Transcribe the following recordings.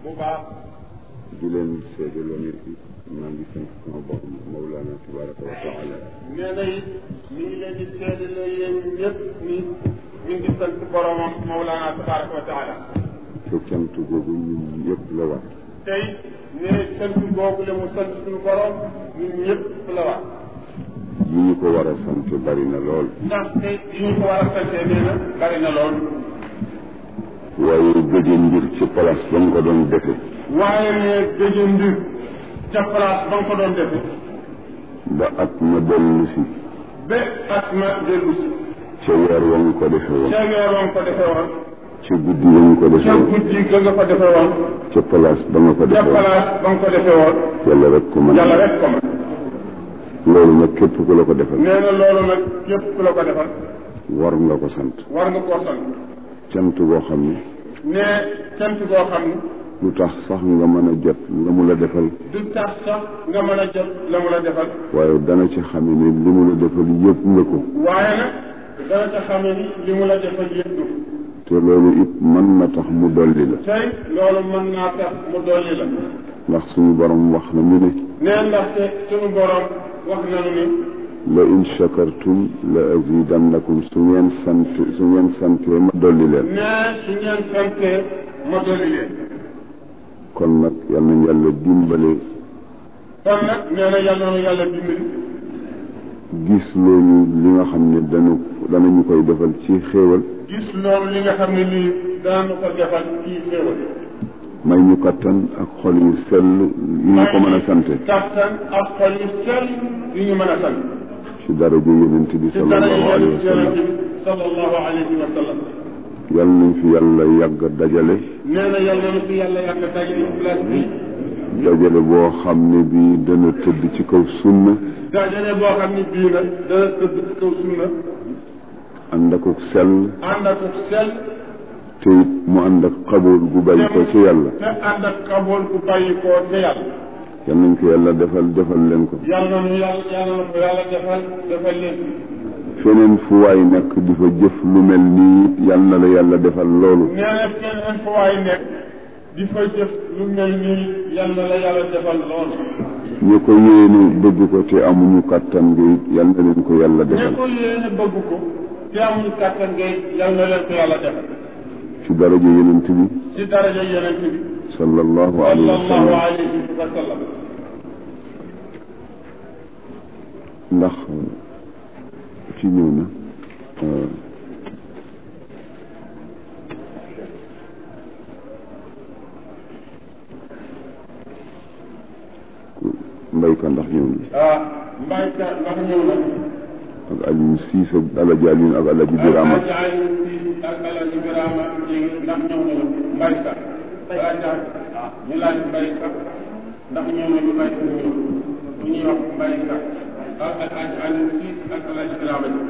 bu baax di leen seedaloo nit ki maa ngi sant sama borom Mawlana tabaraka wa taala nee na it mi ngi leen di seedaloo yéen ñëpp ni mi ngi sant boromam Mawlana tabaraka wa taala te cant googu ñun yëpp la war tey ne sant boobu la mu sant suñu borom ñun ñëpp la war yi ñu ko war a sant bari na lool ndax tey yi ñu ko war a santee nee na bari na lool waaye gëje mbir ci place ba nga ko doon defe waaye ne gëjë mbir ca place ba nga ko doon defe ba at ma dellu si ba at ma dellu si ca weer wa nga ko defe woon ca weer wa nga ko defe woon ca guddi wa nga ko defe ca woon guddi ga nga ko defe woon ca place ba nga ko ca defe woon place ba nga ko defe woon yàlla rek ko mën yàlla rek ko man loolu nag képp ku la ko defal nee na loolu nag képp ku la ko defal war nga ko sant war nga koo sant cant goo xam ne ne cant goo xam ne lu tax sax nga mën a jot la mu la defal du tax sax nga mën a jot la mu la defal waaye dana ci xam ne li mu la defal yëpp nga ko waaye nag dana ca xamee ni li mu la defal yëpp du te loolu it mën na tax mu dolli la tey loolu mën naa tax mu dolli la ndax suñu borom wax na mu ne nee ndaxte sunu borom wax nanu ni la in shakartum la azidannakum su ngeen sant su ngeen santee ma dolli leen nee su ngeen santee ma dolli leen kon nag yal nañ yàlla dimbale kon nag nee na yàlla na yàlla dimbali gis loolu li nga xam ne danu danañu koy defal ci xéewal gis loolu li nga xam ne nii daanu ko defal kii xéewal may ñu kattan ak xol yu sell yu ñu ko mën a sante kattan ak xol yu sell yu ñu mën a sant ci daraja yonent bi ci dara sallallahu alayhi wa sallam yonent bi sallallahu alayhi wa sallam yal nañ fi yàlla yàgg dajale nee na yàlla na fi yàlla yàgg dajale place bi dajale boo xam ne bii dana tëdd ci kaw sunna dajale boo xam ne bii nag dana tëdd ci kaw sunna ànd ak sell ànd ak sell te it mu ànd ak xabool gu bàyyi ko ci yàlla te ànd ak xabool bu bàyyi koo ca yàlla yal nañ ko yàlla defal defal leen ko yàlla na yàlla yàlla na ko yàlla defal defal leen feneen fu waay nekk di fa jëf lu mel nii yal na la yàlla defal loolu nee na keneen fa waay nekk di fa jëf lu mel nii yàlla la yàlla defal lool ñu ko yéene bëgg ko te amuñu kàttan nga it yal na leen ko yàlla ñe defal ko yéene bëgg ko te amuñu kàttan ngay yàlla na leen ko yàlla defal ci daraja yonent bi ci daraja yonent bi sallallahu alayhi wa sallallahu sallam alayhi wa sallam ndax ci ñëw na euh, ku- mbayka ndax ñëw na ah mbayka ndax ñëw na ak Aliou Cissé ak Alaji Aliou ak Alaji Birama Alaaji Aliou Cissé ak Alaaji Birama Dieng ndax ñëw nañu mbayka balaa ñu laaj mbayka ndax ñëw nañu mbayka ñëw bu ñuy wax mbayka ak Alaaji Aliou Cissé ak Alaaji Birama Dieng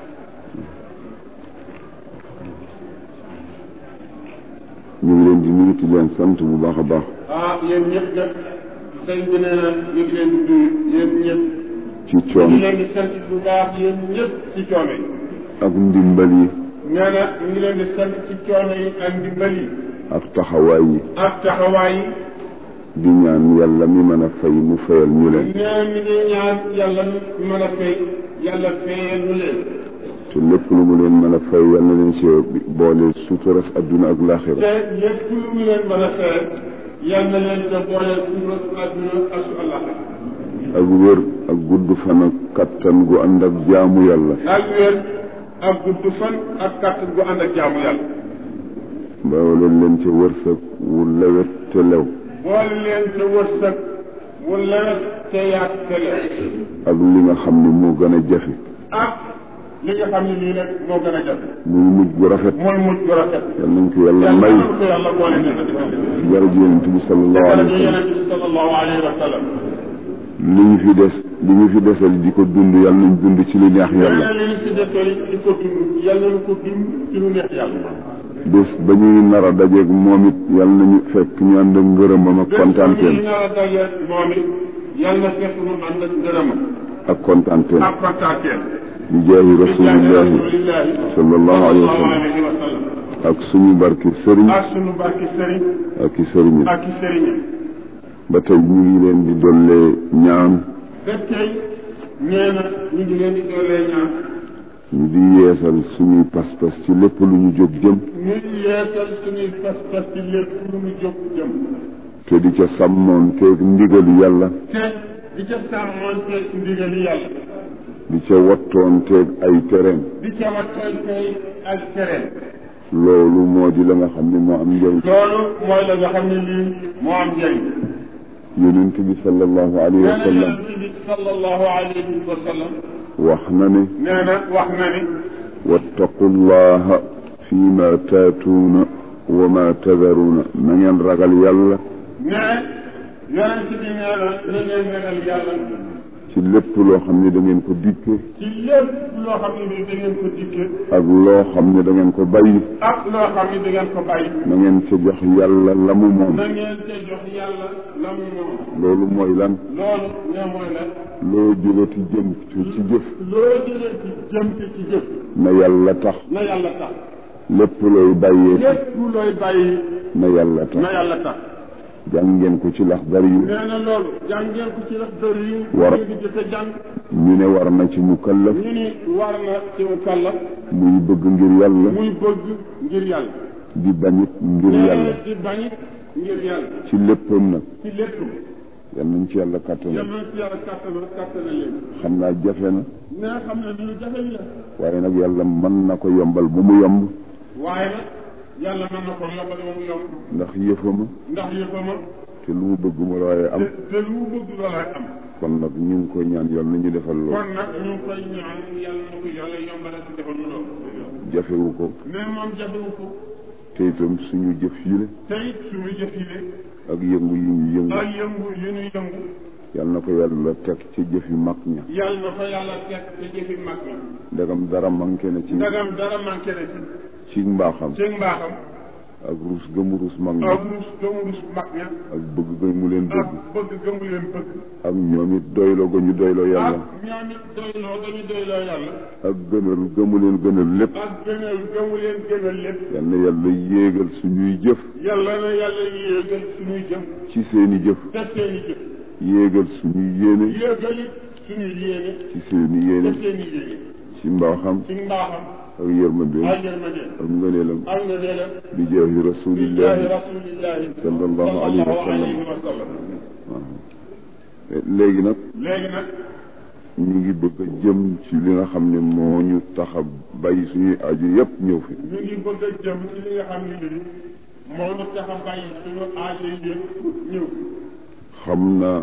ñu ngi leen di nuyu di leen sant bu baax a baax ah yéen ñëpp nag sëñ bi nee na ñu ngi leen di nuyu yéen ñëpp ci ñu ngi coon leen di sant bu baax yéen ñëpp ci coono yi ak ndimbal yi nee na ñu ngi leen di sant ci coono yi ak ndimbal yi ak taxawaay yi ak taxawaay yi di ñaan yàlla mi mën a fay mu fayal ñu leen nee mi ngi ñaan yàlla mi mën a fay yàlla fayal nu leen te lépp lu mu leen mën a fay yal na leen ci boole suturas adduna ak laaxira te lépp lu mu leen mën a fayal yal na leen te booleel suñu su àdduna ak su àllaxira ak wér ak gudd fan ak kattan gu ànd ak jaamu yàlla ak wér ak gudd fan ak kàttan gu ànd ak jaamu yàlla boole leen ci wërsëg wu lewet te lew boole leen te wërsëg wu lewet te yaat te lew ak li nga xam ne moo gën a jafe ak li nga xam ne nii nag moo gën a jafe muy mujj gu rafet mooy mujj gu rafet yal nañ ko yàlla yàlla may na ko yàlla boole nee na jërëjëf yonent bi sallallahu alayhi wa sallam yonent bi sallallahu alayhi wa sallam li ñu fi des li ñu fi desal di ko dund yal nañ dund ci li neex yàlla yàlla li ñu si defee di ko dund yàlla na ko dund ci lu neex yàlla bés ba ñuy nar a dajeeg moom it yal nañu fekk ñu ànd ak ngërëmam ak kontaanteem bés bu ñu nar a dajeeg moom it yàlla fekk mu ànd ak ngërëmam ak kontaanteem ak kontaanteem bi jaahi bi jaahi rasulillahi rasulillahi sallallahu alayhi wa sallallahu sallam alayhi wa sallam ak suñu barke sëriñ ak sunu barki sëriñ ak i sëriñ ak i sëriñam ba tey ñu ngi leen di dollee ñaan ba tey nee na ñu ngi leen di doolee ñaan ñu di yeesal suñuy pas-pas ci lépp lu ñu jóg jëm ñu yeesal suñuy pas-pas ci lépp lu mu jóg jëm te di ca sàmmoon teeg ndigalu yàlla te di ca sàmmoonte ndigali yàlla di ca wattoon teeg ay tereem di ca wattoon tey ak tereen loolu moo di la nga xam ne moo am njëriñ loolu mooy la nga xam ne lii moo am njëriñ yonent bi sallallahu alayhi nee wa na sallam yonent bi sallallahu alayhi wa sallam wax na ne nee na wax na ni wattaqu llaha fi ma taatuuna wa ma tadaruuna na ngeen ragal yàlla ne yonent bi nee na na ngeen ragal yàlla ci lépp loo xam ne da ngeen ko dikke ci lépp loo xam ne ni da ngeen ko dikke ak loo xam ne da ngeen ko bàyyi ak loo xam ne da ngeen ko bàyyi na ngeen ca jox yàlla la mu moom na ngeen te jox yàlla la mu moom loolu mooy lan loolu ne mooy la loo jógati jëm ci ci jëf loo jëlee ci jëm ci ci jëf na yàlla tax na yàlla tax lépp looy bàyyee lépp looy bàyyi na yàlla tax na yàlla tax jàng ngeen ko ci lax bari yu nee na loolu jàngeen ko ci lax dër yi War. ñu ngi jëkk a jàng ñu ne war na ci mukallaf ñu ni war na ci mu kàlla muy bëgg ngir yàlla muy bëgg ngir yàlla di bañit ngir nee yàlla di bañit ngir yàlla ci léppam nag ci lépp yal nañ ci yàlla kàttanal yal na ci yàlla kàttana kàttana leen xam naa jafe na nee xam ne lu jafe la waaye nag yàlla mën na ko yombal bu mu yomb waaye nag yàlla mën na ko yombal ba mu yomb ndax yëfama ndax yëfama te lu mu bëgg mu waaye am te te lu mu bëgg loolay am kon nag ñu ngi koy ñaan yàlla na ñu defal loolu kon nag ñu ngi koy ñaan yàlla na ko yàlla yombal ci defal mu loolu jafewu ko mais moom jafewu ko te itam suñu jëf yi la te it suñu jëf yi de ak yëngu yi ñu yëngu ak yëngu yi ñu yëngu yàlla na ko yàlla teg ci jëf yu mag ña yàlla na ko yàlla teg te jëfi mag na ndegam dara manqué na ci ndagam dara manqué na ci ci mbaaxam ci mbaaxam ak ruus gëmu ruus mag ña ak rus gëmu rus mag ña ak bëgg gëmu leen ak bëgg bëgg gëmu leen bëgg ak ñoom it doyloo ga ñu doyloo ak yàlla ñoom it doyloo dañu doyloo yàlla ak gënal gëmu leen gënal lépp ak gënal gëmu leen gënal lépp yal na yàlla yéegal suñuy jëf yàlla na yàlla yéegal suñuy jëm ci seeni jëf te seeni jëf yéegal suñuy yéene yéegal it suñuy yéene ci seeni te yéene seeni yéene ci mbaaxam ci mbaaxam ak yërmandeem ak yërmande ak ngëneelam ak nga neelam bi jaahi billahi rasulillahi rasulillahi sallallahu alayhi wa sallam alayhi wa sallam léegi nag léegi nag ñu ngi bëgg a jëm ci li nga xam ne moo ñu tax a bàyyi suñuy aju yépp ñëw fi ñu ngi bëgg a jëm ci li nga xam ne nii moo ñu tax a bàyyi suñu aajo yi yëpp ñëw xam naa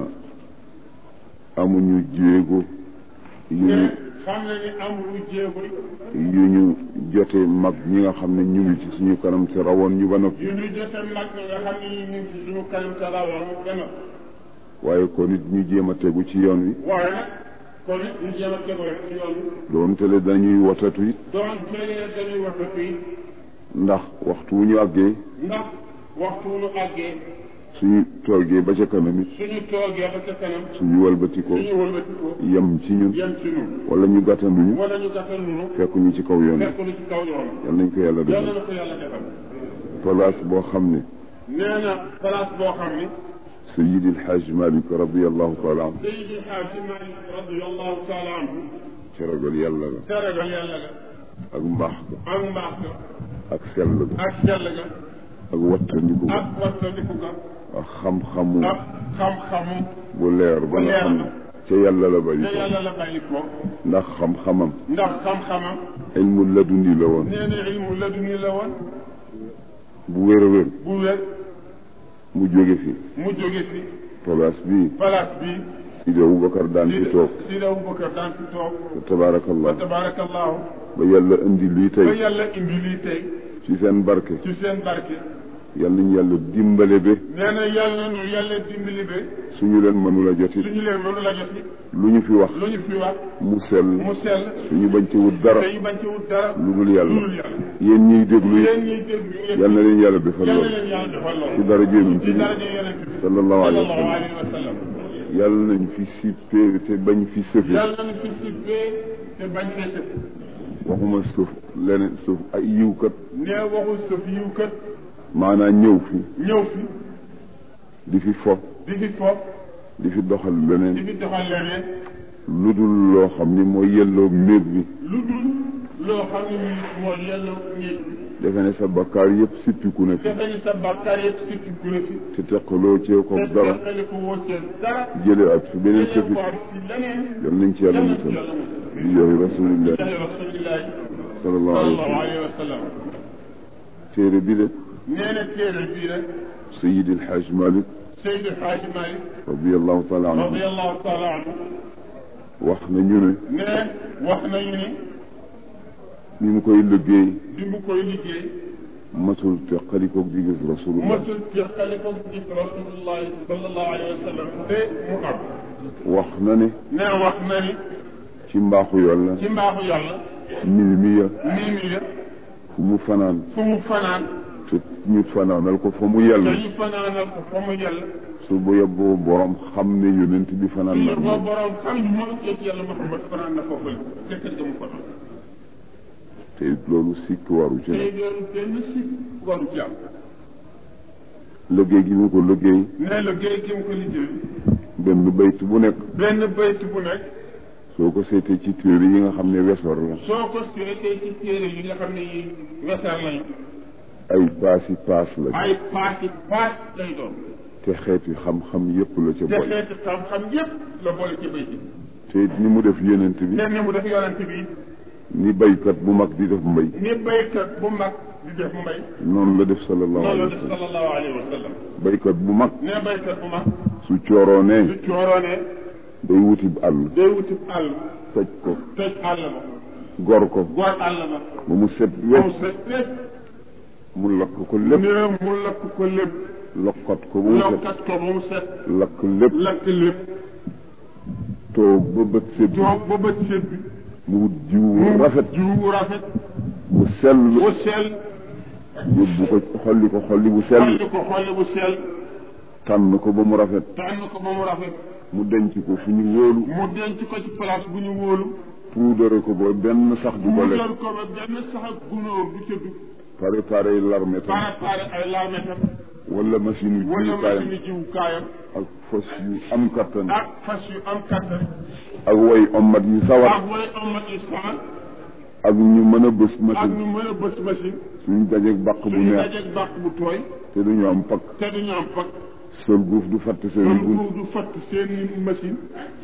amuñu jéego yu ñu te xam na ni amul jéego yu ñu jote mag ñi nga xam ne ñu ngi ci suñu kanam te rawoon ñu ba noppi yu ñu jote mag nga xam ne ñu ngi ci suñu kanam te rawoon gën waaye kon it ñu jéem a tegu ci yoon wi waaye nag kon it ñu jéem a tegu rek ci yoon bi doonte le dañuy watatu it doon tëlee dañuy wax fii ndax waxtu wu ñu àggee ndax waxtu wu ñu àggee suñu toogee ba ca kanam it suñu toogee ba ca kanam suñu walbatikoo suñu wëlbatikoo yem ci ñun yem ci ñun wala ñu gàttanduñu wala ñu gàttal ñu fekk ñu ci kaw yoon wi fekk lu ci kaw yoon yal nañ ko yàlla yàlla defal na ko yàlla defal place boo xam ne nee na place boo xam ni Sayyid El Hadj Malick radiyallahu taala anhu Seydi Xaaji Maalik radiyallahu taala anhu ca ragal yàlla la teragal yàlla ga ak mbaax ga ak mbaax ga ak sell ga ak sell ga ak wattandiku ga ak wattandiku ga ak xam-xamu ak xam-xamu bu leer ba nga xam ne ca yàlla la bari te ko yàlla la bàyyi ko ndax xam-xamam ndax xam-xamam ilmu laduni la woon nee na ilmu laduni la woon bu wér a wér bu wér mu jóge fi mu jóge fi place bii place bi Sidi Aboubacar daan fi toog Sidi Aboubacar daan fi toog fa tabaarakallah tabarakallahu ba yàlla indi lii ba tey yàlla indi lii tey ci seen barke ci seen barke yàlla nañu yàlla dimbale ba nee na yàlla nu yàlla dimbali ba suñu leen mënula jotit suñu leen mënu la jot lu ñu fi wax lu ñu fi wax mu sell mu sell suñu bañ ci wut dara te ñu bañ ci wut dara lu dul lu yàlla dul yàlla yéen ñiy déglu yéen yi ñuy déglu yéen yal na leen yàlla defal yàlla lool leen yàlla defal loolu ci dara jéemuñ ci ci dara ji yonent bi sallallahu alayhi wa sallallahu sallam alayhi wa sallam yàlla nañ fi sippee te bañ fi sëfe yàlla na fi sibbee te bañ fee sëf waxuma suuf leneen suuf ay yiwkat nee waxul sëf yiw kat maanaam ñëw fi ñëw fi di fi fo di fi foof di fi doxal di leneen fi doxal leneen lu dul loo xam ni mooy yelloo néeg bi lu dul loo xam ne nii moo yelloo néeg bi defe ne sa bakkaar yëpp sippiku na fi defe ni sa bàkkaar yëpp surtout ku ne fi te teqaloo cee ko te dara teqali ko woccee dara jële at fi beneen jëlee sëfi ko am ci leneen yal nañ ci yàlla yal na ci musal yàlla musal bi joxe rasulillah jaay rasulillahi sallallahu alayhi wa sallallahu sallam alayhi wa sallam téere bi de nee na téere bii rek sayid alxaaj malik Seydi Hadji Malick radiallahu taala anhu radiallahu taala anhu wax na ñu ne ne wax nañu ni ni mu koy liggéey bi mu koy liggéey masul teqalikoog di gis rasulullah masul jeexale ko gis rasulullahi sallallahu alayhi wa sallam te mu am wax na ne ne wax na ni ci mbaaxu yàlla ci mbaaxu yàlla mil mi ya nii mi ya fu mu fanaan fu mu fanaan te ñu fanaanal ko fa mu yàlla dañu fanaanal ko fa mu yàlla su bu yeboo borom xam ne yonent bi fanaan na ñu ko moom borom xam ni moom yëpp yàlla Muhammad fanaan na foofu la te kër ga mu fanaan te loolu sikk waru ci tey ne loolu benn si waru ci am liggéey gi mu ko liggéey ne la géej gi mu ko liggéey benn bayt bu nekk benn bayt bu nekk soo ko seetee ci téere yi nga xam ne wesor la soo ko seetee ci téere yi nga xam ne yi weseer lañu ay paasi paas la ay paas yi paas lay doon te xeeti xam-xam yépp la ca te boole xeeti xam-xam yépp la boole ci bayt bi te it ni mu def yonent bi ne ni mu def yonent bi ni baykat bu mag di def mbay ni baykat bu mag di def mbay noonu la def sallallahu noonu la alayhi wa def sallam sallallahu alayhi wa sallam baykat bu mag ne baykat bu mag su cooroonee su cooroonee day wuti àll day wuti àll toj ko toj àll ma gor ko góor àll ma ba mu set moom wecc sa lépp mu lakk ko lépp ne mu lakk ko lépp lokkat ko ba mu set lokkat ko ba mu set lakk lépp lakk lépp toog ba bët set toog ba bët set bi mu wut jiw rafet jiwu rafet bu sell bu sell yóbbu ko xolli ko xolli bu sell xolli ko xolli bu sell tànn ko ba mu rafet tànn ko ba mu rafet mu denc ko fu ñu wóolu mu denc ko ci place bu ñu wóolu puudare ko ba benn sax du ko mu lekk jël ko ba benn sax ak gunóor du ca dugg pare pare larme tam préparé ay larmetam wala machine yu wala jiwukaayam machine jiwukaayam ak fas yu am kattan ak fas yu am kattan ak way ommat yu sawar ak way omat yu saxal ak ñu mën a bës ak machine ñu mën a bës machine suñu dajeeg bàq bu suñu neex dajeeg bàq bu tooy te duñu am pakk te duñu am pak sol guuf du fatt seen kon guuf bu du fatt seen machine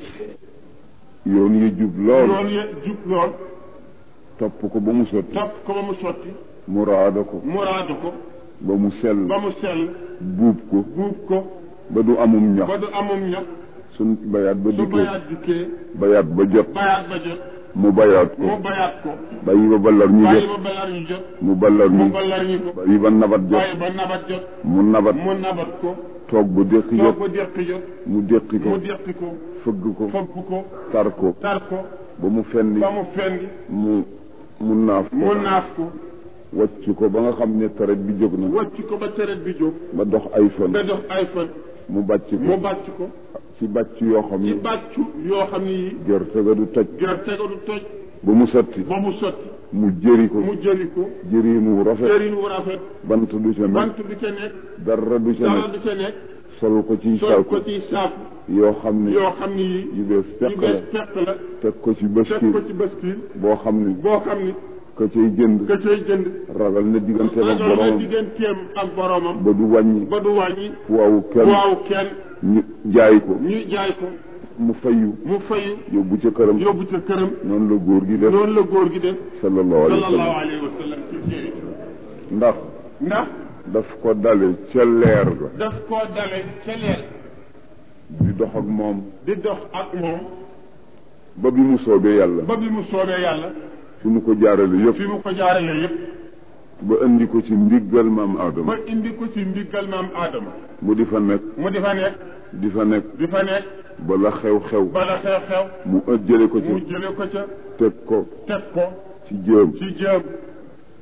yoon yi jub lool yoon ya jub lool topp ko ba mu sotti topp ko ba mu sotti mu raada ko mu raadu ko ba mu sell ba mu sell buub ko buub ko ba du amum ñax ba du amum ñax suñ bayaat ba su dikkee bayaat dikkee bayaat ba jot bayaat ba jot mu bayaat ko mu bayaat ko bàyyi ba ballar ñu bàyyi jot ba balar ñu jot mu ballar mu ñu balar ñu ko bàyyi ba nabat jot bàyyi ba nabat jot mu nabat mu nabat ko toog ba déqi toog jot ba deqi jot mu déqi ko mu deqi ko fëgg ko fopp ko tar ko tar ko ba mu fenni ba mu fendi mu mu naaf mu ko naaf ko wàcc ko ba nga xam ne taret bi jóg na wàcc ko ba teret bi jóg ba dox ay fan ba dox ay fan mu bàcc mu ko bàcc ko ci bàcc yoo xam ci ne bàccu yoo xam ne yi gerte ga du toj gerte ga du toj ba mu sotti ba mu sotti mu jëri ko mu jëli ko jëriin wu rafet jëriñ wu rafet bant du ca nekk bant du ca nekk dara du ca dara nekk du ca nekk sol ko ci sol saaku ko ci saaku yoo xam ne yoo xam ne yi yu bees yu fekk la bees fekk la teg ko ci teg bëskil ko ci baskil boo xam ne boo xam ni ka cay jënd ka cay jënd ragal na diggante ak ragal na boromam digganteem ak boromam ba du wàññi ba du wàññi waaw kenn waaw kenn ñu jaay ko ñu jaay ko mu fayu mu fayu yóbbu ca këram yóbbu ca këram noonu la góor gi def noonu la góor gi def sallallahu alayhi wa sallallahu sallam alayhi wa sallam ci téere ndax ndax daf ko dale ca leer ga daf koo dale ca leer di dox ak moom di dox ak moom ba bi mu soobee yàlla ba bi mu soobee yàlla fi mu ko jaarale yëpp fi mu ko jaarale yépp ba indi ko ci ndiggal maam ba Adama indi ko ci ndiggal maam aadama mu di fa nekk mu di fa nekk di fa nekk di fa nekk ba la xew-xew bala xew-xew mu ëjjale ko ci mu jële ko ca teg ko teg ko ci jéem ci jéem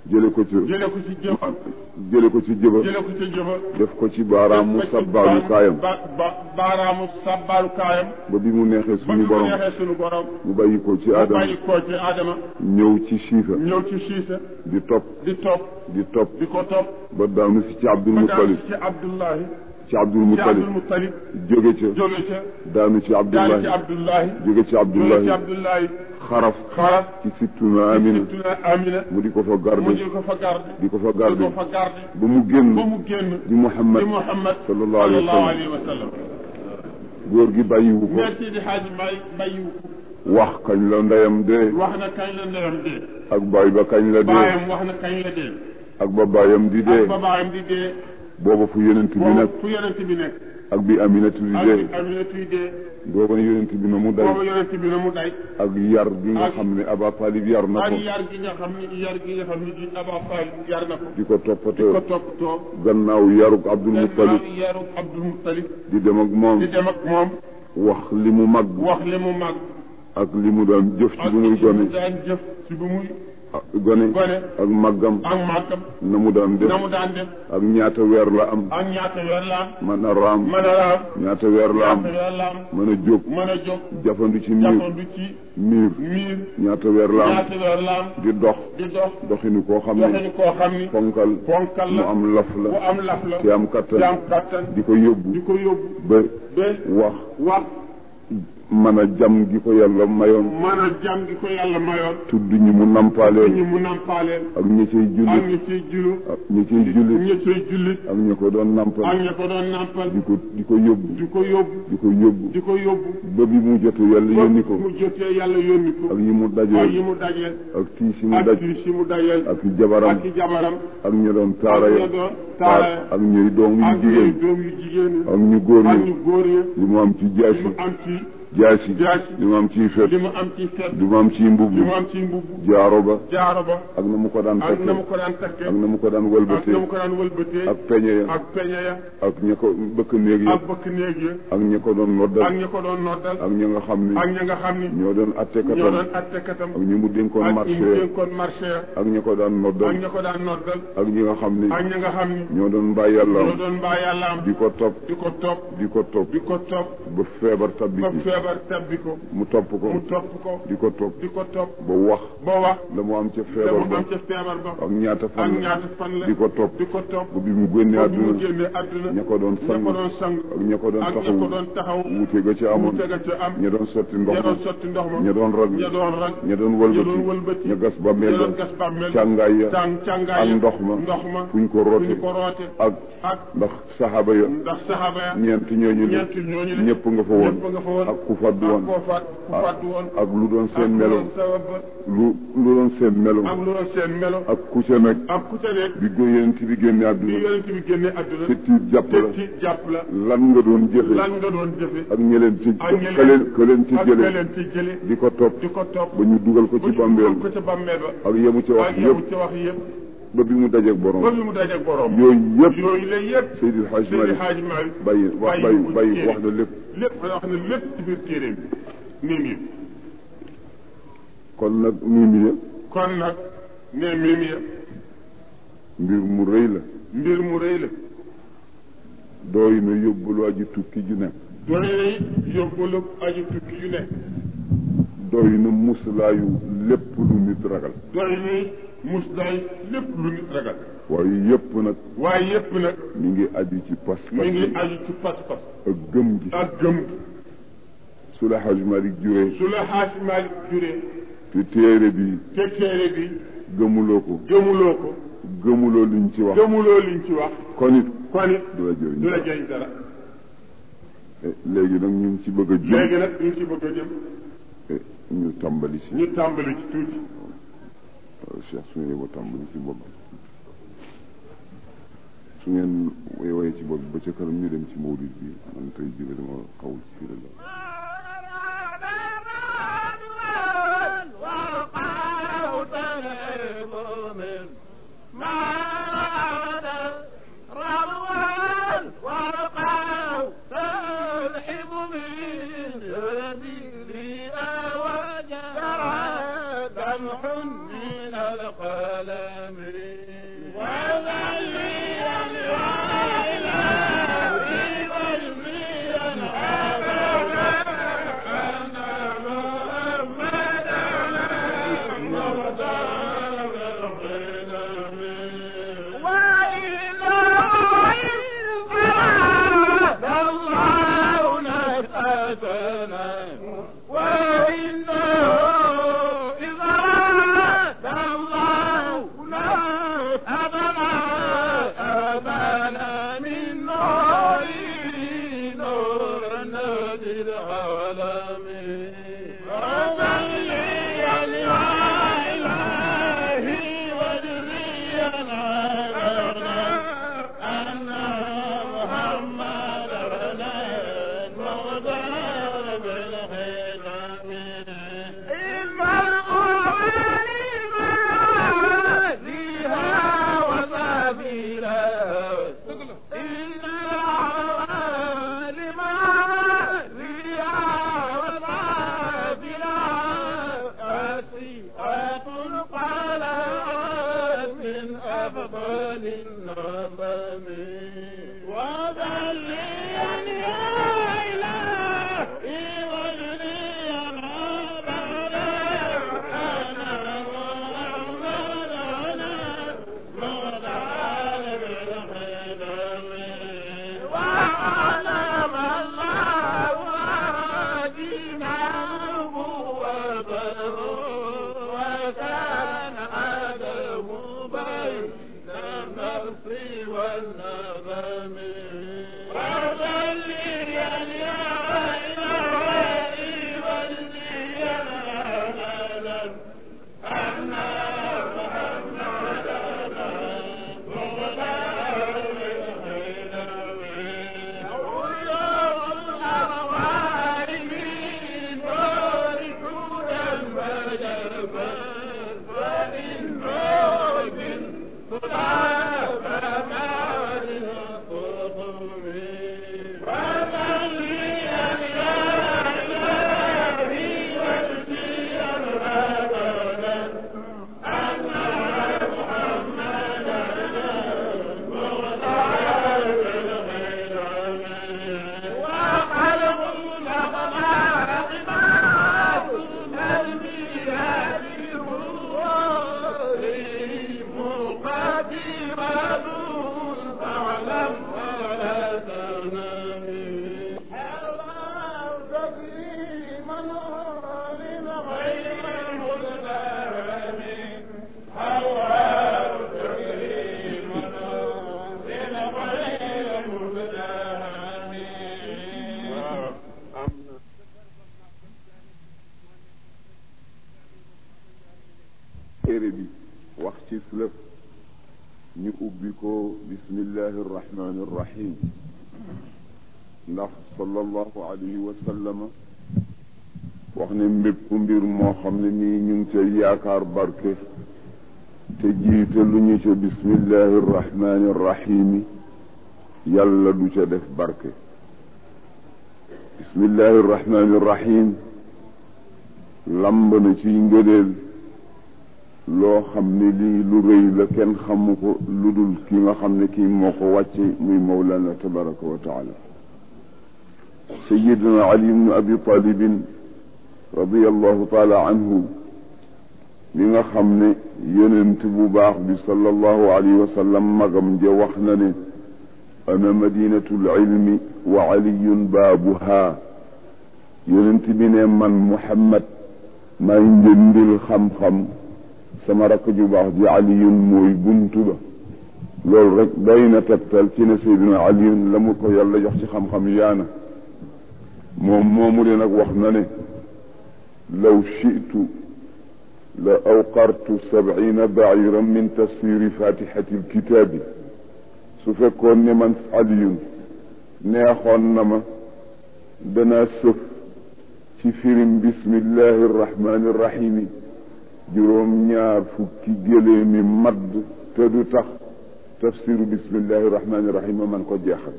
jële ko ci jële ko ci jëf jële ko ci jëba jële ko ci jëfa def ko ci baaraamu sabbaalu kaayam ba ba baaraamu sabbaalu kaayam ba bi mu neexee ba suñu ñu ko borom neexee suñu borom mu bàyyi ko ci mu aadama bàyyi koo ci aadama ñëw ci siifa ñëw ci siisa di topp di topp di topp di ko topp ba daanu si ci Abdul ba daal Muttalib ci Abdullahi ci Abdul ci Muttalib Abdul Muttalib jóge ca jóge ca daanu ci daal Abdullahi ci Abdullahi jóge ci jóge ci Abdullahi Abdullahi xaraf xaras ci sittuna Amina Sittuna Amina mu di ko fa mu garde di ko fa garde di ko fa di garde ko fa garde ba mu génn ba mu génn di Muhammad di Muhammad sallallahu alayhi wa sallam. alayhi wa sallam góor gi bàyyiwu ko merci di xaaji may bàyyiwu ko wax kañ la ndeyam dee wax na kañ la ndeyam dee ak baay ba kañ la dee baayam wax na kañ la dee ak ba baayam di ak dee ba baayam di dee booba fu yonent bi boobu nekk fu yonent bi nekk ak bi Aminatu di ak dee Aminatu yi dee booba yonent bi na mu day boobu yonent bi na mu day ak yar gi nga ak- xam ne Aba Talib yar na ak ko yar gi nga xam ni yar gi nga xam ni di Aba Fall yar na ko di ko di ko toppatoo toppatoo gannaaw yarug Abdul Muttalib gannaaw yaru Abdul Muttalib di dem ak moom di dem ak moom wax li mu mag wax li mu mag ak li mu doon jëf ci ak bu muy li mu gone daan jëf ci bu muy ak gone gone ak màggam ak màggam na mu daan def na mu daan def ak ñaata weer la am ak ñaata weer la am mën a raam mën a raam ñaata weer la am ñaata weer la am mën a jóg mën a jóg jafandu ci miir jafandu ci miir miir ñaata weer la am ñaata weer la am di dox di dox doxinu koo xam ne doxinu koo xam ni fonkal fonkal mu la am laf bu la am laf la te am kattan te am kattan di ko yóbbu di ko yóbbu ba ba wax wax mën a jam gi ko yàlla mayoon mën a jàm gi ko yàlla mayoon tudd ñi mu nampaaleel ñi mu nampaaleel ak ñi cay ak jullit ñi ciy julu ak ñi cay jullit ñi ciy jullit ak ñi ko doon ak nampal ñi ko doon nampal di ko di ko yóbbu di ko yóbbu di ko yóbbu di ko yóbbu ba bi mu jote yàlla yónni ko mu jotee yàlla yónni ko ak yi mu ak yi dajeel mu dajeel ak tiis yi mu ak daj kii si mu dajeel ak i jabaram ak i jabaram ak ñi doon taara ak ya ñi doon taara ya ak ñuy doom yu ak ñuy jigéen doom yu jigéen yi ak ñu góor ak ñi ñu góor ñi li mu am ci li jaasi mu am ci jaasi jaasi li mu am ci fet li mu am ci fet li mu am ci mbubb li mu am ci mbubb jaaro ba jaaro ba ak na mu ko daan ak na mu takke ko daan takkee ak na mu ko daan ak wëlbatee na mu ko daan wëlbatee ak peñe ya ak peñe ya ak ña ko bëkk néeg ya ak bëkk néeg ya ak ña ko doon ak noddal ñi ko doon noddal ak ña nga xam ni ak ña nga xam ni ñoo doon ñoo attekatam doon attekatam ak ñi mu dénkoon ak ñi marché mu ya dénkoon marché ya ak ña ko daan ak noddal ña ko daan noddal ak ñi nga xam ni ak ña nga xam ni ñoo doon bàyyi yàlla ñoo doon mbaa yàlla am di ko topp di ko topp di ko topp di ko topp ba feebar tabbi ba ci feebar tabbi ko mu topp ko mu topp ko di ko topp di ko topp ba wax ba wax la mu am ca te feebar mu ba am ca feebar ba ak ñaata ak fan la ñaata fan la di ko topp di ko topp ba bi mu génnee ba bi mu àdduna génnee àdduna ña ko doon ña sang ko doon sang ak ña ko doon ak ña taxawu ko doon taxaw wuute ga ca amoon mu tega ca am ña doon sotti ndox ña ma doon sotti ndox ma ña doon rag ña doon rag ña doon ña wëlbati doon wëlbati ña gas ba ña mel doon gas bàmmeel càngaay ya tàng càngaay ak ya ndox ma ndox ma fu ñu ko fu roote ñu ko roote ak ak ndax saxaaba ya ndax saxaaba ya ñeent ñooñu ne ñeent ñooñu ne ñëpp nga fa woon ñëpp nga fa woon ak ku faddu ak woon koo faat ku fàttu woon ak lu doon seen ak melo lu doon sabab ba lu lu doon seen melo ak lu doon seen melo ak ku ca nag ak ku ca nekk bi góyent bi génne bi àdduna yonent bi génne àdduna te tiit jàpp te la ci jàpp la lan nga doon jëfe lan nga doon jëfe ak ñeleen ci ak ñeleen- ka leen ka leen ci ak jële leen ci jële di ko topp di ko topp ba ñu dugal ko ba ci ñu bàmbeel dugal ko ca bàmmeel ba ak yemu ci wax ak yow yëpp ci wax yëpp ba bi mu dajeeg borom ba bi mu dajeeg borom yooyu yëpp yooyu la yëpp Seydil Hadj Seydi Malick Hadji Malick bàyyi wax bàyyi bàyyi wax na lépp lépp wax na lépp ci biir téeréem bi nii nii kon nag mimi ya kon nag ne mimi ya mbir mu rëy la mbir mu rëy la dooy na yóbbul waa ji tukki ju nekk doy na yóbbalu aji tukki yu nekk doy na muslaayu lépp lu nit ragal doy na muslaay lépp lu nit ragal waaye yëpp nag waaye yépp nag mi ngi aju ci pas mi ngi aju ci pas-pas ak gëm gi ak gëm su la Hadj Malick juree su la Hadji Malick juree te téere bi te téere bi gëmuloo ko gëmuloo ko gëmuloo liñ ci wax gëmuloo liñ ci wax kon it kon it du la jëriñ du la jëriñ dara Eh, léegi nag ñu ngi ci bëgg a jëm léegi nag ñu ngi ci bëgg a jëm eh, ñu tàmbali si ñu tàmbali ci tuuti waaw Cheikh su ngeen yeboo tàmbali si bopp su ngeen woy woyee ci bopp ba ca kanam ñu dem ci mawlid bi man tey jii dama xaw ci fii la دمح من القلم حسنا وإنه إذا أراد الله أبنا أبنا من نور نور نادي العالمين وصلي يا إلهي واجزينا أن محمدا المختار بالخدم المرء فيها وسبيلا إن العوالم فيها وسبيلا أسيئة قلت من أفضل النظم وذليا يا إلهي واجزيا أنا محمدنا مغدار بالخدم وعلم الله دينه وبره وكان أدب بين النفس والنظم وصلي يا إلهي واجزيا أبدا أن محمدنا مغدار بالخدم عيون الأرواح من نور هدى وجبا وإن نور صلاة مال القطب وصلي يا إلهي واجزيا أبدا أن محمدنا مغدار بالخدم وخلق الأخلاق ما البيان مقدمة فاعلم ولا تنامي الله تكريما لغير المسلم الله تكريما لغير المسلم téere bi wax ci lëf ñu ubbi ko bismillahi irrahmani irrahim ndax sallallahu alayhi wa sallama wax ne mbépp mbir moo xam ne nii ñu ngi ca yaakaar barke te jiite lu ñu ca bismillahi irrahmani irrahimi yàlla du ca def barke bismillahi irrahmani irrahim lamb na ci ngëneel loo xam ne lii lu rëy la kenn xamu ko lu dul ki nga xam ne kii moo ko wàcce muy mawlana tabaraka wa taala sayiduna ali ibnu abi talibin radiallahu taala anhu li nga xam ne yonent bu baax bi sallallahu alayhi wa sallam magam ja wax na ne ana madinatul ilmi wa aliyun baabuha yonent bi ne man muhammad may njëndil xam-xam sama rakk ju baax ji aliyun mooy buntu ba loolu rek doy na tegtal ci ne seydina aliyun la mu ko yàlla jox ci xam-xam yaana moom moomu de nag wax na ne law shitu la awqartu sabina bairan min tafsiri fatihati lkitaabi su fekkoon ne man aliyun neexoon na ma danaa sëf ci firim bismillahi irrahmani irrahimi juróom ñaar fukki géléemi madd te du tax tafsiru bismillahi irrahmani irrahim man ko jeexal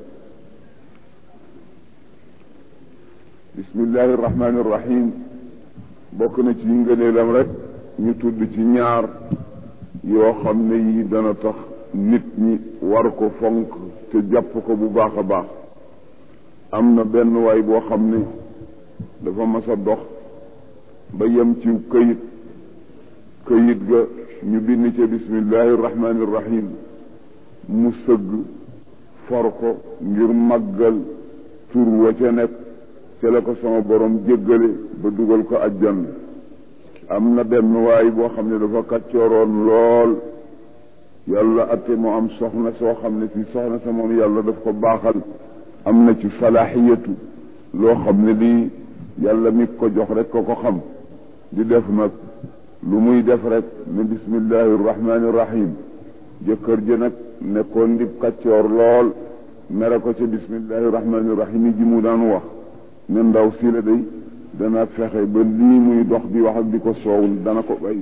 bismillahi irrahmani irrahim bokk na ci ngëneelam rek ñu tudd ci ñaar yoo xam ne yi dana tax nit ñi war ko fonk te jàpp ko bu baax a baax am na benn waay boo xam ne dafa mas a dox ba yem ci këyit këyit ga ñu bind ca bismillahi irrahmani irrahim mu sëgg for ko ngir màggal tur wa ca nekk ca la ko sama borom jéggale ba dugal ko ajjan am na benn waay boo xam ne dafa kàccooroon lool yàlla atte mu am soxna soo xam ne si soxna sa moom yàlla daf ko baaxal am na ci salaaxiyatu loo xam ne lii yàlla mi ko jox rek ko ko xam di def nag lu muy def rek ne bismillahi rahmaani rahim jëkkër ji nag nekkoon di kàccoor lool mere ko ca bismillahi rahmaani rahim yi ji mu daan wax ne ndaw si la day dana fexe ba lii muy dox di wax ak di ko soow dana ko bay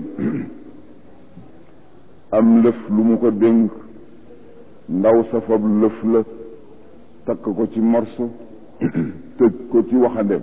am lëf lu mu ko dénk ndaw sa fab lëf la takk ko ci morso tëj ko ci waxandem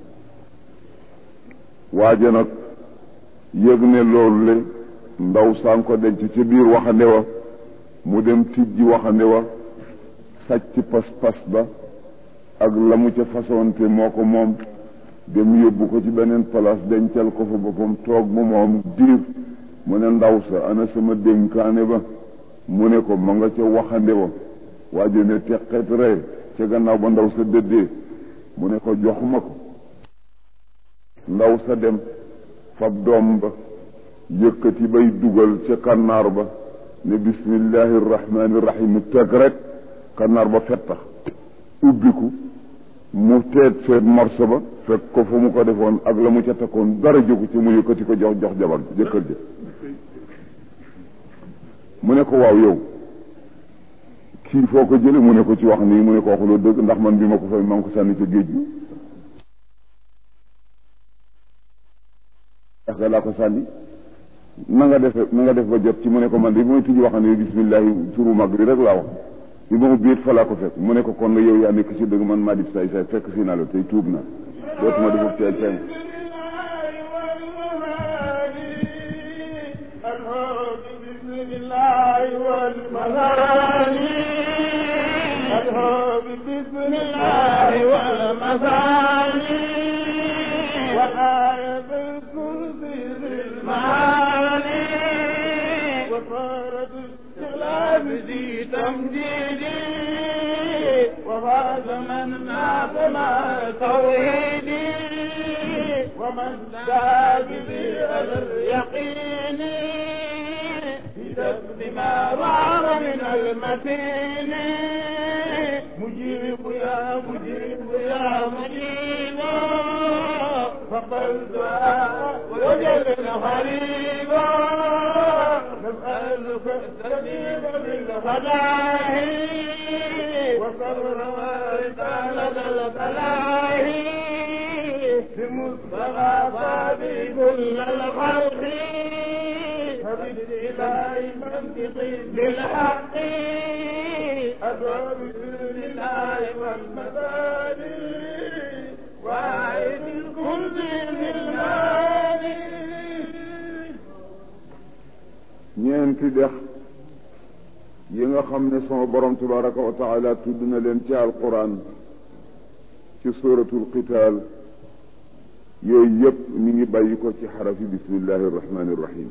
waaja nag yëg ne loolu le ndaw saa ko denc ci biir waxande wa mu dem tijji waxande wa sàcc pas-pas ba ak la mu ca façonte moo ko moom dem yóbbu ko ci beneen place dencal ko fa boppam toog ba moom diir mu ne ndaw sa ana sama dénkaane ba mu ne ko ma nga ca waxande wa waajo ne teqet ree ca gannaaw ba ndaw sa dëddee mu ne ko joxuma ko ndaw sa dem fab doom ba yëkkati bay dugal ca kannaar ba ne bismillahi rahmaani rahim teg rek kannaar ba fettax ubbiku mu teet seet morso ba fekk ko fu mu ko defoon ak la mu ca takkoon dara jógu ci mu yëkkati ko jox jox jabar jëkkër ja mu ne ko waaw yow kii foo ko jële mu ne ko ci wax nii mu ne ko waxuloo dëgg ndax man bi ma ko fay maa ngi ko sànni ca géej gi ndax ga laa ko sànni na nga def na nga def ba jot ci mu ne ko man de bi may tijji wax ne bismillahi turu mag bi rek laa wax bi ma ubbi it fa laa ko fekk mu ne ko kon yow yaa nekk ci dëgg man maa di say say fekk si naa la tey tuub na dootuma defub teel teel بسم الله والمثاني والآية الكرسي المعاني وصارت استغلاب ذي تمجيدي وفاز من مات مع توحيدي ومن دعا بذي اليقين بسبب ما ظهر من المتين مجيب يا مجيب يا مجيب فقل دعاء وجل غريبا نسألك السبيل بالخلاهي وصبر ورسالة الفلاهي بمصطفى صادق كل الخلق فبالإله منطقي بالحق أدعو بسر الله والمبادئ وعيد الكل بالمال ñeenti dex yi nga xam ne sama borom tabaraka wa taala tudd na leen ci alquran ci suratul qital yooyu yëpp mi ngi bàyyi ko ci xarafi bismillahi irrahmani irrahim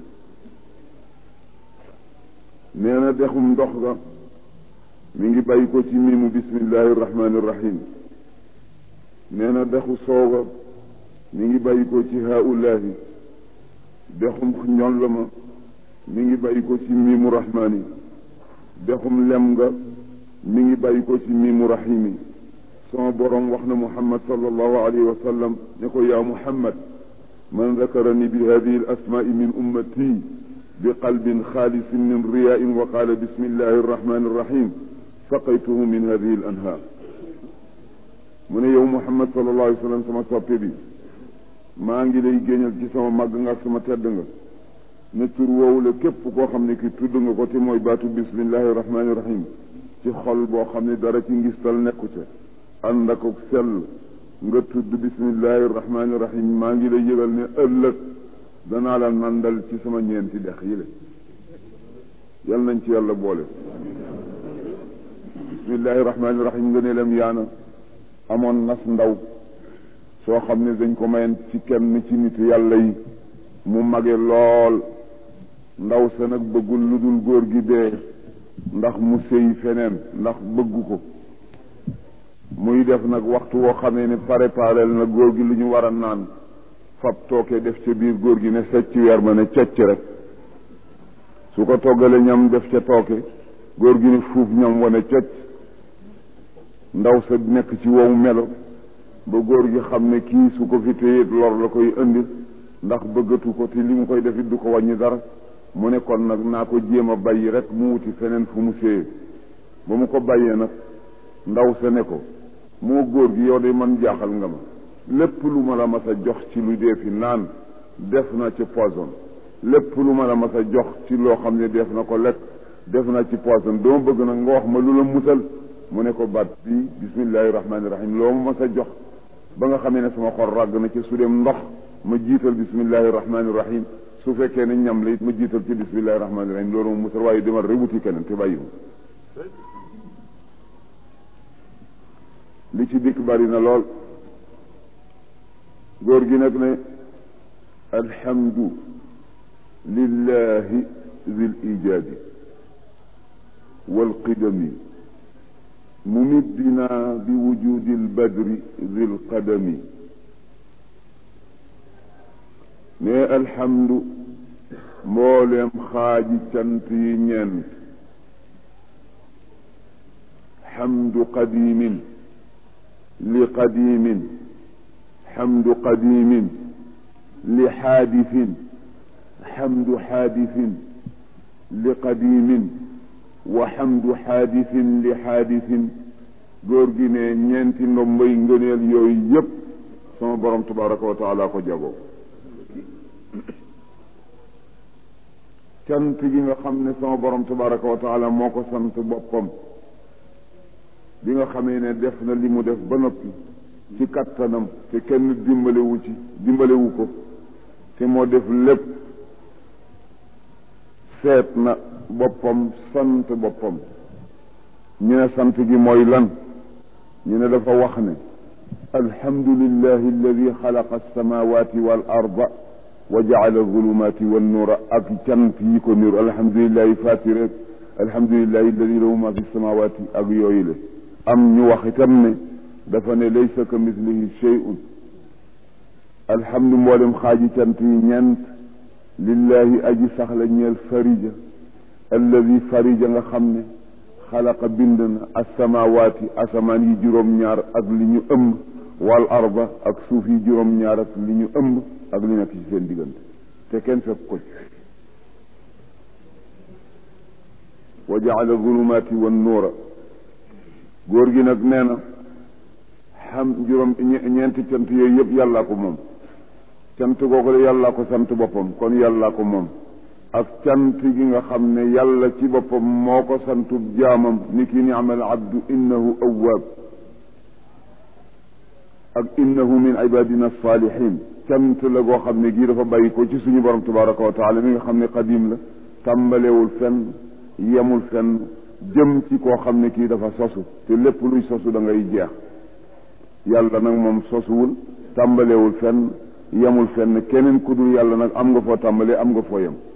nee na dexum ndox ga mi ngi bàyyi ko ci mimu bismillahi irrahmani irrahim nee na dexu sooga mi ngi bàyyi ko ci haulahi dexum ñoll ma mi ngi bàyyi ko ci miimu rahmaani dexum lem nga mi ngi bàyyi ko ci miimu rahimi sama borom wax na muhammad sallallahu alayhi wa sallam ne ko yaa muhammad man dakarani bi hadihi al asmaai min ummati bi qalbin xaalisin min riyain wa qaala bismillahi arrahmani arrahim saqaytuhu min hadihi al anhaar mu ne yow muhammad sallallahu alayhi wa sallam sama soppe bi maa ngi lay géñal ci sama màgg nga ak sama tedd nga ne tur woowu la képp koo xam ne ki tudd nga ko te mooy baatu bismillahi rahmaani rahim ci xol boo xam ne dara ci ngistal nekku ca ànd ak sell nga tudd bismillahi rahmaani rahim maa ngi lay yëgal ne ëllëg danaa la nandal ci sama ñeenti dex yi le yal nañ ci yàlla boole bismillahi rahmaani rahim nga ne lem yaana amoon nas ndaw soo xam ne dañ ko mayen ci kenn ci nit yàlla yi mu mage lool ndaw sa nag bëggul lu dul góor gi dee ndax mu sëy feneen ndax bëggu ko muy def nag waxtu woo xamee ne préparel na góor gi lu ñu war a naan fab tooke def ca biir góor gi ne secc weer ma ne cecc rek su ko toggale ñam def ca tooke góor gi ne fuuf ñam wane cecc ndaw sa nekk ci wow melo ba góor gi xam ne kii su ko fi téye lor la koy indi ndax bëggatu ko te li mu koy def it du ko wàññi dara mu ne kon nag naa ko jéem a bàyyi rek mu wuti feneen fu mu séyee ba mu ko bàyyee nag ndaw sa ne ko moo góor gi yow de man jaaxal nga ma lépp lu ma la mas a jox ci lu dee fi naan def na ci poison lépp lu ma la mas a jox ci loo xam ne def na ko lekk def na ci poison dama bëgg nag nga wax ma lu la musal mu ne ko baat bi bismillahi rahmaani rahim loo ma mas a jox ba nga xamee ne sama xol ràgg na ci su dem ndox ma jiital bismillahi rahmaani rahim su fekkee ne ñam la it ma jiital ci bismillahi rahmaani rahim loolu ma musal waaye demal rek wuti keneen te bàyyi li ci dikk bari na lool góor gi nag ne alhamdu lillahi zil ijaadi walqidami mumiddina bi wujudi albadri zil qadami ne alhamdu mbooleem xaaji cant yi ñeent xamdu qadimin li qadimin xamdu qadimin li xaadifin xamdu xaadifin li qadimin wa xamdu xaadifin li xaadifin góor gi ne ñeenti ndombay ngëneel yooyu yépp sama borom tabaraka wa taala ko jagoo cant gi nga xam ne sama borom tabaraka wa taala moo ko sant boppam bi nga xamee ne def na li mu def ba noppi ci kattanam te kenn dimbalewu ci dimbalewu ko te moo def lépp seet na boppam sant boppam ñu ne sant gi mooy lan ñu ne dafa wax ne alhamdulillahi alladi xalaqa alsamawati wal arda wa jaala alzulumati wannuura ak cant yi ko niru alhamdulillahi fatire alhamdulillahi alladi lahu ma fi samawati ak yooyu le am ñu wax itam ne dafa ne laysa ka mislihi shay'un alhamdu mboolem xaaji cant yi ñeent lillahi aji saxla ñeel farija alladi farija nga xam ne xalaqa bind na asamawaati asamaan yi juróom-ñaar ak li ñu ëmb wal arba ak suuf yi juróom-ñaar ak li ñu ëmb ak li nekk ci seen diggante te kenn fekk ko ci wa jaala zulumaati wan nuura góor gi nag nee na xam juróom ñeenti cant yooyu yëpp yàllaa ko moom cant googu de yàllaa ko sant boppam kon yàllaa ko moom ak cant gi nga xam ne yàlla ci boppam moo ko santub jaamam ni ki ni'mal abdu innahu awwaab ak innahu min ibadina salihin cant la goo xam ne gii dafa bàyyi ko ci suñu borom tabaraka wa taala mi nga xam ne qadim la tàmbalewul fenn yemul fenn jëm ci koo xam ne kii dafa sosu te lépp luy sosu da ngay jeex yàlla nag moom sosuwul tàmbalewul fenn yemul fenn keneen ku dul yàlla nag am nga foo tàmbalee am nga foo yem